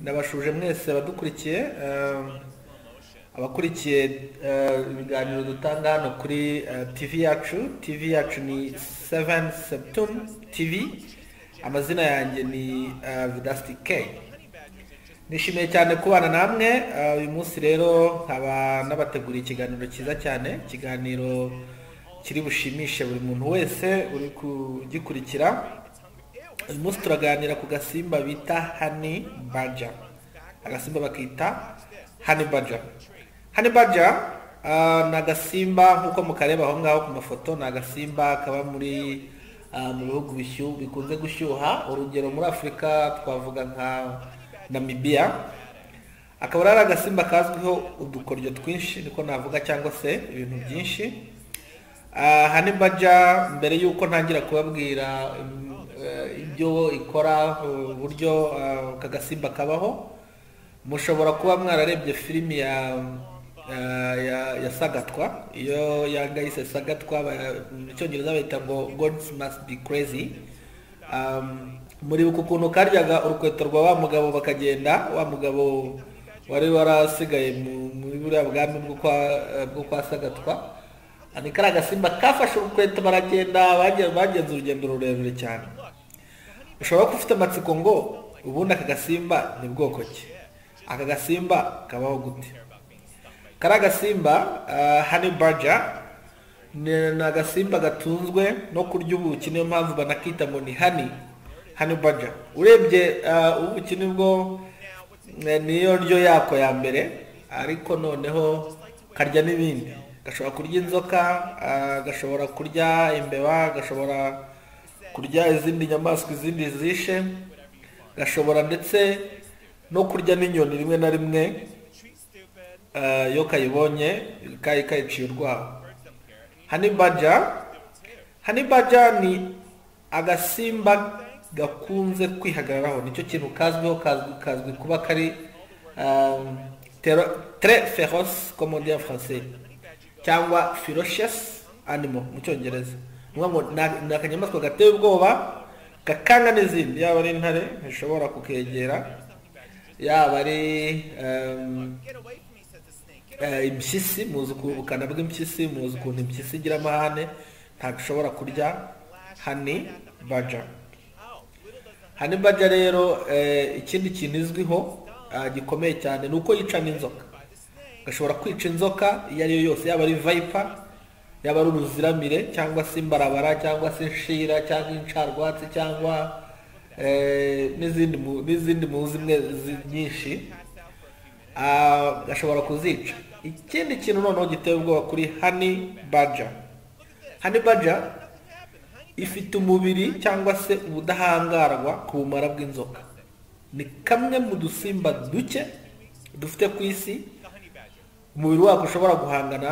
ndabashuje mwese abadukurikiye ehm, abakurikiye eh, ibiganiro dutanga hano kuri eh, tv yacu tv yacu ni 7 septum tv amazina yanjye ni eh, vidasti k nishimiye cyane kubana namwe eh, uyu munsi rero nkaba nabateguriye ikiganiro cyiza cyane ikiganiro kiri bushimishe buri muntu wese uri kugikurikira uyu munsi turaganira ku gasimba bita hani baja agasimba bakita hani baja hani baja ah, ni agasimba nk'uko mukareba aho ngaho ku mafoto ni agasimba kaba muri ah, mu bihugu bishyuha bikunze gushyuha urugero muri afurika twavuga nka namibiya akaba ari agasimba kazwiho udukoryo twinshi niko navuga cyangwa se ibintu byinshi Ah, hani baja mbere y'uko ntangira kubabwira mm, eh, ibyo ikora uburyo ah, aka gasimba kabaho mushobora kuba mwararebye filimi ya ah, ya, ya sagatwa iyo yanga yise sagatwa ba- mu cyongereza bayita ngo gods must be crazy Um, muribuka ukuntu karyaga urukweto rwa wa mugabo bakagenda wa mugabo wari warasigaye mu- muri buriya bwami bwo kwa- eh, bwo kwa sagatwa ni kariya gasimba kafashe urukweto baragenda bagenze bagenze urugendo rurerure cyane ushobora kuba ufite amatsiko ngo ubundi aka gasimba ni bwoko ki aka gasimba kabaho gute kariya gasimba hani baja ni ni agasimba gatunzwe no kurya ubuki niyo mpamvu banakita ngo ni hani hani baja urebye ah, ubuki nibwo eh, niyo ryo yako ya mbere ariko noneho karya n'ibindi gashobora kurya inzoka ah, gashobora kurya imbeba gashobora kurya izindi nyamaswa izindi zishe gashobora ndetse no kurya n'inyoni rimwe na rimwe ah, iyo kayibonye kayi kayiciye urwaho hani baja hani baja ni agasimba gakunze kwihagararaho nicyo kintu kazwiho kazwi, kazwi kuba kari um, tero- très féroce comme on dit en français cyangwa ferocious animal mu cyongereza ni ukuvuga ngo ni- ni akanyamaswa gateye ubwoba gakanga n'izindi yaba ari intare ntishobora kukegera yaba ari um, Eh, impyisi muzi uku- ubukana bw'impyisi muzi ukuntu impyisi igira amahane ntabwo ushobora kurya hani baja hani baja rero eh, ikindi kintu izwiho ah, gikomeye cyane ni uko yica n'inzoka gashobora kwica inzoka iyo ari yo yose yaba ari vayipa yaba ari uruziramire cyangwa se imbarabara cyangwa se inshira cyangwa incarwatsi cyangwa eh, n'izindi mu- n'izindi muzi mwe zi- nyinshi Ah, gashobora kuzica ikindi kintu noneho giteye ubwoba kuri hani baja hani baja ifite umubiri cyangwa se ubudahangarwa ku bumara bw'inzoka ni kamwe mu dusimba duke dufite ku isi umubiri wako ushobora guhangana